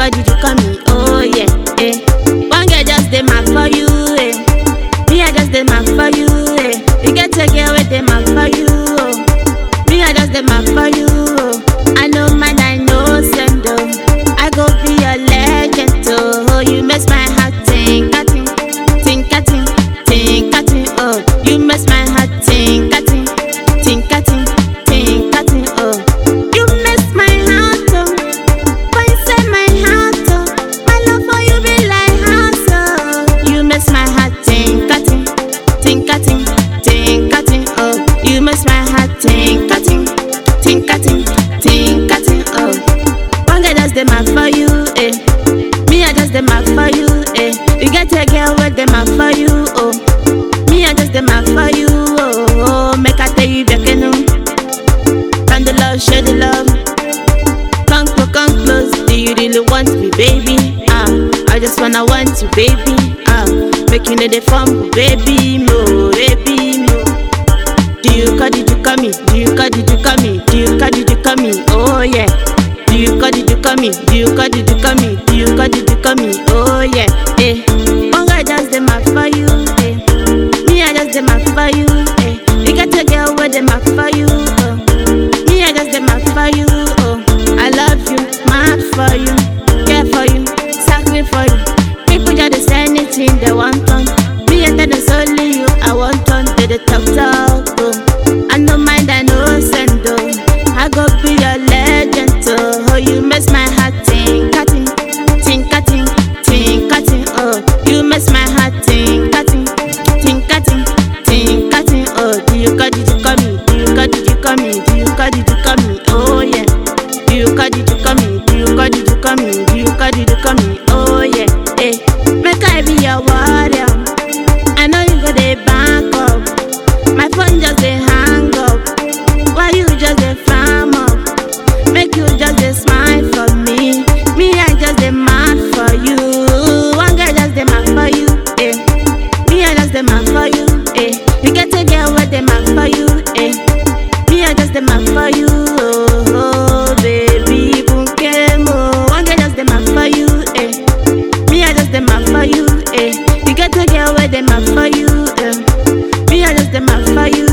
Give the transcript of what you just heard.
call, did you call me? Oh yeah, eh. One girl just dey mark for you, eh. Me I just dey mark for you, eh. You get a girl with dey mark for you, oh. Me I just dey mark for you, oh. I know man, I know send, oh. I go be your legend, oh. You makes my heart think, a think, think, a think, think, a think, oh. You makes my heart think, a think, think, a think, think, a think, oh. You makes my heart, oh. For inside my heart, oh. My love for you be like house, oh. You makes my heart think, a think, think, a think, think, a think, oh. You makes my heart think, a think, think, a think, think, a think, oh. One guy just dey mark for you, eh. Me I just dey mark for you, eh. You get a girl with dey mark for you, oh. Me I just dey mark for you, oh. oh. Make I tell you bekenu. Can the love, share the love. Come close, come close. Do you really want me, baby? Ah, I just wanna want you, baby. Ah, make you know the fun, baby, mo, baby, mo. Do you call, did you call me? Do you call, did you call me? Do you call, did you call me? Oh yeah. Do you call, did you call me? Do you call, did you call me? Do you call, did you call me? Oh yeah. Eh. One guy just dey mark for you, eh. Me I just dey mark for you, eh. You got a girl with dey mark for you, oh. Me I just dey mark for you, oh. I love you, mad for you, care for you, sacri for you. People just dey say anything they want on. Me I tell them solely you, I want on. They dey talk talk, oh. I no mind, I no send, oh. I go be your legend, oh. Oh, you makes my heart think, a think, think, a think, think, a think, oh. You makes my heart think, a think, think, a think, think, a think, oh. Do you call, did you call me? Do you call, did you call me? Do you call, did you call me? Oh yeah. Do you call, did you call me? Do you call, did you call me? Do you call, did you call me? Oh yeah. Eh. Make I be your warrior. I know you go dey back up. My phone just dey hang up. Why you just dey flam up? Make you just dey smile for me. Me, I just dey mad for you. One girl just dey mad for you. Eh. Me, I just dey mad for you. Eh. You get a girl with dey mad for you. Eh. Me, I just dey mad for you. Oh, oh baby, bunke mo. One girl just dey mad for you. Eh. Me, I just dey mad for you. Eh. You get a girl with dey mad for you. Eh. Me, I just dey mad for you.